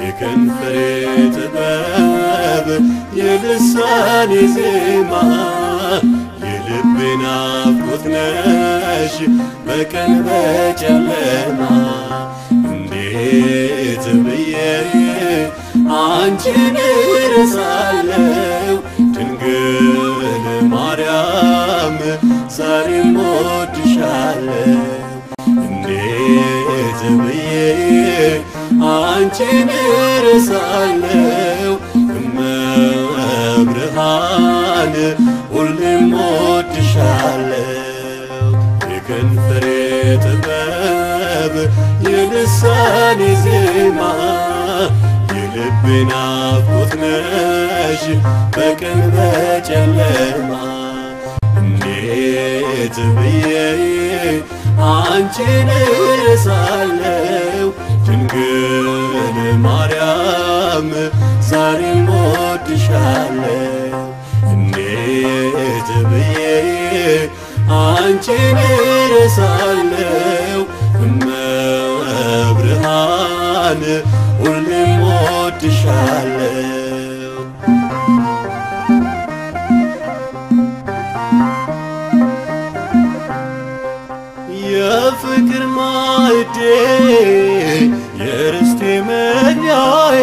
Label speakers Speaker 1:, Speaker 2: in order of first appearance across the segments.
Speaker 1: የከንፈሬ ጥበብ የልሳኔ ዜማ የልቤ ናፍቆት ነሽ በቀን በጨለማ እንዴት ብዬ አንቺን እረሳለሁ ድንግል ማርያም ዛሬም ወድሻለሁ እንዴት ብዬ አንቺን እረሳለሁ እመብርሃን ሁሌም ወድሻለሁ የከንፈሬ ጥበብ የልሳኔ ዜማ የልቤ ናፍቆት ነሽ በቀን በጨለማ እንዴት ብዬ አንቺን እረሳለሁ ድንግል ማርያም ዛሬም ወድሻለሁ እንዴት ብዬ አንቺን እረሳለሁ እመብርሃን ሁሌም ወድሻለሁ የፍቅር ማዕዴ የርስቴ መብያዬ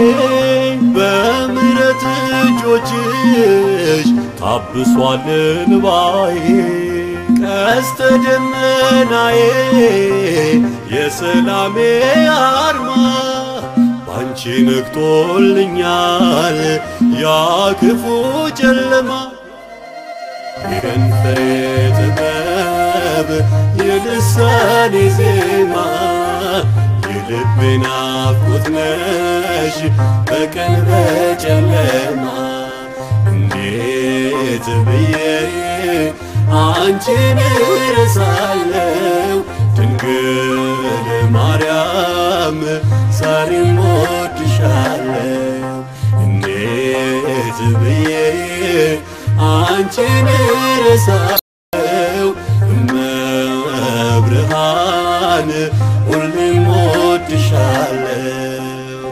Speaker 1: በምሕረት እጆችሽ ታብሷል እንባዬ ቀስተ ደመናዬ የሰላሜ አርማ ባንቺ ነግቶልኛል ያ ክፉ ጨለማ የከንፈሬ ጥበብ የልሳኔ ዜማ የልቤ ናፍቆት ነሽ በቀን በጨለማ እንዴት ብዬ አንቺን እረሳለሁ ድንግል ማርያም ዛሬም ወድሻለሁ እንዴት ብዬ አንቺን እረሳለሁ እመብርሃን ሁሌም ወድሻለሁ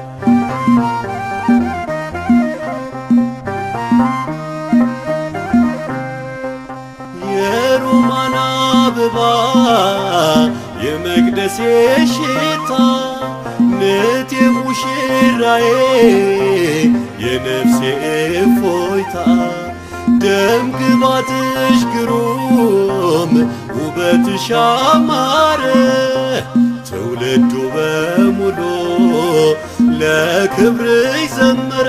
Speaker 1: የሮማን አበባ የመቅደሴ ሽታ ንት ሙሽራዬ የነፍሴ እፎይታ ደም ግባትሽ ግሩም ውበትሽ አማረ ትውልዱ በሙሉ ለክብርሽ ዘመረ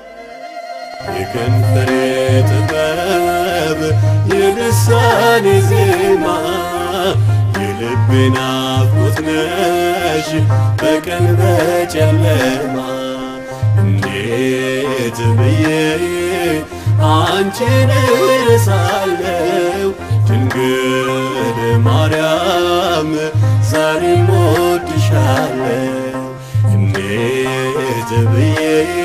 Speaker 1: የከንፈሬ ጥበብ የልሳኔ ዜማ የልቤ ናፍቆት ነሽ በቀን በጨለማ እንዴት ብዬ አንቺን እረሳለሁ ድንግል ማርያም ዛሬም ወድሻለሁ እንዴት ብዬ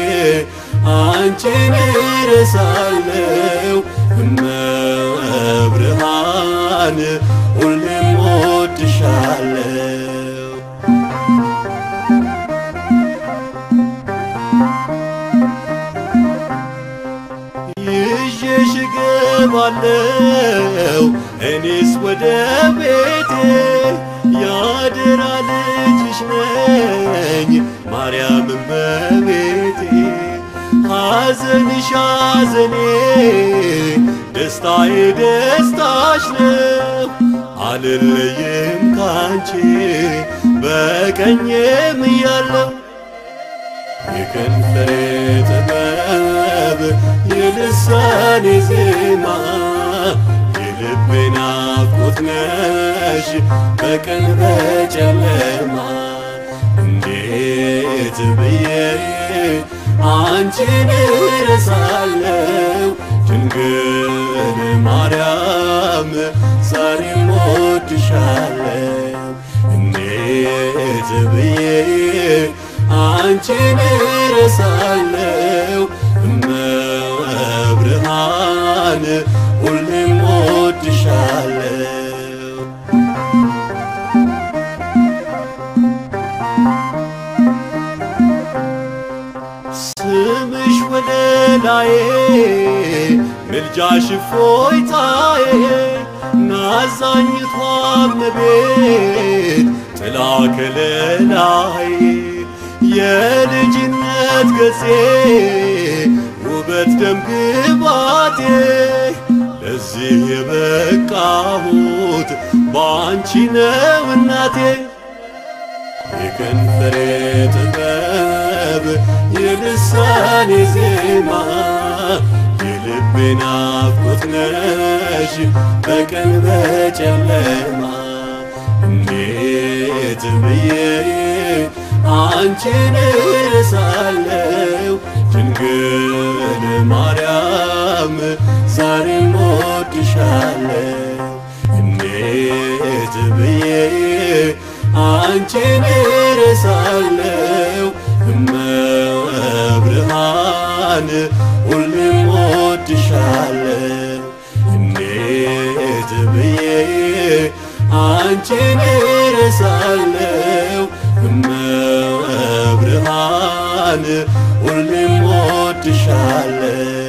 Speaker 1: አንቺን እረሳለሁ እመብርሃን ሁሌም ወድሻለሁ ይዤሽ እገባለሁ እኔስ ወደ ቤቴ ያደራ ልጅሽ ነኝ ማርያም እመቤቴ ሐዘንሽ ሐዘኔ ደስታዬ ደስታሽ ነው አልለይም ካንቺ በቀኜም እያለሁ የከንፈሬ ጥበብ የልሳኔ ዜማ የልቤ ናፍቆት ነሽ በቀን በጨለማ እንዴት ብዬ አንቺን እረሳለሁ ድንግል ማርያም ዛሬም ወድሻለሁ እንዴት ብዬ አንቺን እረሳለሁ እመብርሃን ሁሌም ወድሻለሁ ከለላዬ ምልጃሽ እፎይታዬ ናዛኝቷ እመቤት ጥላ ከለላዬ የልጅነት ገጼ ውበት ደምግባቴ ለዚህ የበቃሁት በአንቺ ነው እናቴ የከንፈሬ ጥበብ የልሳኔ ዜማ የልቤ ናፍቆት ነሽ በቀን በጨለማ እንዴት ብዬ አንቺን እረሳለሁ ድንግል ማርያም ዛሬም እወድሻለሁ እንዴት ብዬ አንቺን እረሳለሁ እመብርሃን ሁሌም እወድሻለሁ እንዴት ብዬ አንቺን እረሳለሁ እመብርሃን ሁሌም እወድሻለሁ